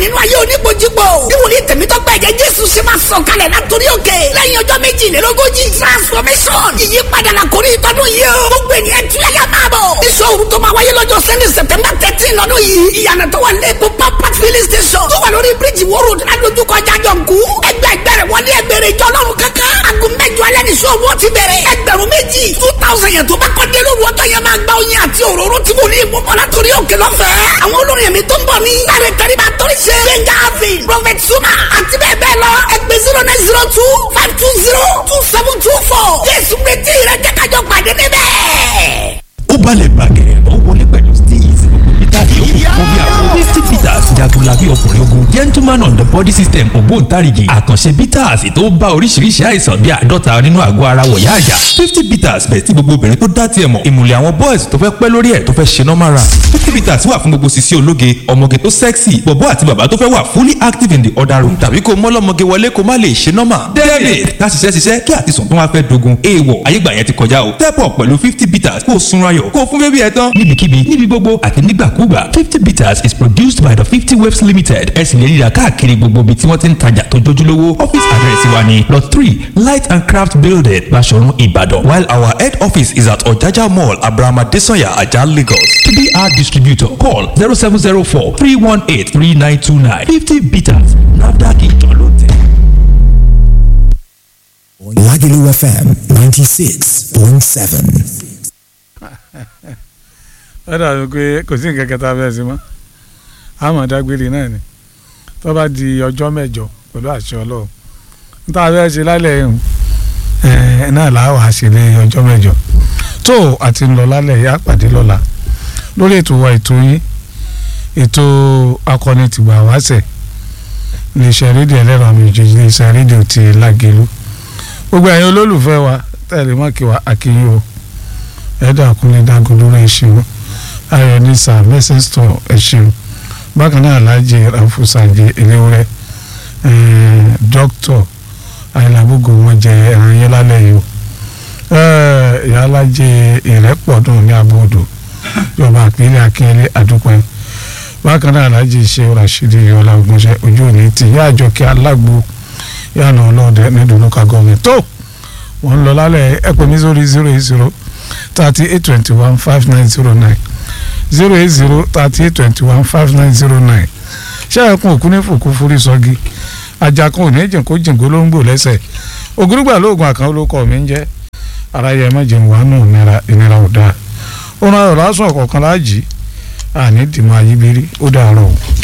nínú ayé oníbojúbò bí wòlíì tẹ̀mítọ́pẹ́ ẹ̀jẹ̀ jésù ṣe máa sọ̀ kalẹ̀ látòrí òkè lẹ́yìn ọjọ́ méjìlélógójì transformation ìyípadà la kò ní ìtọ́dún yìí o gbogbo ènìyàn tún yàyà máa bọ̀ iṣẹ́ òru tó máa wáyé lọ́jọ́ sẹ́ni september thirteen lọ́dún yìí ìyànà tó wà lẹ́kọ̀ọ́ pápá filling station tó wà lórí bíríjì wóró ládojúkọ jájọǹkú ẹgbẹ́ ẹgbẹ́rẹ́ wọlé ẹgbẹ́rẹ́ ìjọ ọlọ́run kankan aago mẹ́jọ alẹ́ ní sọ wọ́n ti bẹ̀rẹ̀ ẹgbẹ̀rún méjì two thousand yẹn tó bá kọ́ dé lóru ọjọ́ yẹn máa gba oyin àti òróró tí mo ní ìmúbọ̀ látòrí òkè lọ́fẹ̀ẹ́ àwọn olórin ẹ̀mí tó ń bọ̀ ní láre tẹ́lifà torí ṣe gbẹ̀ngà avin prophet suma àti bẹ́ẹ̀ bẹ́ẹ̀ lọ ẹgbẹ́ zero nine zero two five two zero two seven two four jésù retí rẹ jẹ́ kájọ pàdé níbẹ̀. ó balẹ̀ bàgẹ́ ó wọlé pẹ̀lú steez peter yòókù fún bí àwọn fifty peters jagunlabi ọkùnrin ogun gentleman on the body system ògbóǹtarìgì àkànṣe peters tó bá oríṣiríṣi àìsàn bíi àádọ́ta nínú àgọ́ ara wọ̀yá àjà fifty peters bẹ̀ tí gbogbo obìnrin tó dá tiẹ̀ mọ̀ ìmùlẹ̀ àwọn boys tó fẹ́ pẹ́ lórí ẹ̀ tó fẹ́ ṣe normal run fifty peters wà fún gbogbo sisi ológe ọmọge tó sexy bọ̀bọ́ àti bàbá tó fẹ́ wà fully active in the other room tàbí kó mọ́lọ́mọge wọlé kó má lè ṣe normal david ká ṣiṣẹ́ ṣiṣẹ́ kí àtisùn tó wá fẹ́ dogun èèwọ̀ ayégbà yẹn ti kọjá o step up pẹ̀lú fifty peters kó o sunra yọ̀ kó o fún bébí ẹ tán níbikíbi níbi gbogbo àti nígbàkúgbà fifty peters is produced by the fifty waves limited ẹ sì lè rí i rà káàkiri gbogbo ibi tí wọ́n ti ń tajà tó jójúlówó office address wa ni lot three light and craft building Baṣọ̀run Ìbàdàn while our head office is at Ọ̀jájá mall abrahama desanya ajah Lagos to be our distributor call zero seven zero four three one eight three nine two nine fifty peters nafdac ìjọ ló tẹ̀. Lagelu FM 96.7. ó dàbí pé kò sí nǹkan kẹta bẹ́ẹ̀ sí mọ́ àmọ́ dágbére náà ni tó bá di ọjọ́ mẹ́jọ pẹ̀lú àṣẹ ọlọ́run níta fẹ́ ṣe lálẹ́ ẹ̀hún ẹ̀ náà làwọn àṣẹlẹ ọjọ́ mẹ́jọ tó àti ń lọ lálẹ́ yá pàdé lọ́la lórí ètò wa ètò yín ètò akọni tìgbà wáṣẹ̀ iléeṣẹ́ rédíò ẹlẹ́rọ àmì ìjòyè iléeṣẹ́ rédíò ti Lágelú gbogbo ẹ̀yin olólùfẹ́ wa tẹ̀lé mọ́kì wa àkíyìn o ẹ̀dá kúnlẹ̀ dágun lórí ẹ̀ṣin ayọ̀ ní sà mẹ́sẹ̀sítọ̀ ẹ̀ṣin bákan náà alájẹ àfúsàjẹ eléwúrẹ́ dókítọ̀ àìlàbùgò wọn jẹ ẹran yẹn lálẹ́ yìí o ìyá alájẹ ìrẹ́pọ̀dùn ní abúodò ìjọba àpínlẹ̀ akínyẹlé àdúpẹ́ bákan náà alájẹ ṣe rashidi yọlá ogunṣẹ́ ojú òní ti yá àjọkẹ́ alágbo yànnà ọlọ́ọ̀dẹ nídùú local government tó wọ́n lọ lálẹ́ ẹ pè mí sórí zero eight zero thirty eight twenty one five nine zero nine zero eight zero thirty eight twenty one five nine zero nine ṣé ẹkún òkú ní fòkú forí sọgi ajakun òní jìn kó jìn gbólóńgbò lẹ́sẹ̀ ògúrúgbà lóògùn àkàn olókọ mi ń jẹ́ ara yẹ má jẹun wà nù ìnira ìnira ò dáa ó náà rọ̀ lásán ọ̀kọ̀ọ̀kan láàjì àní dìmọ̀ ayíbírí ó dàárọ̀ o.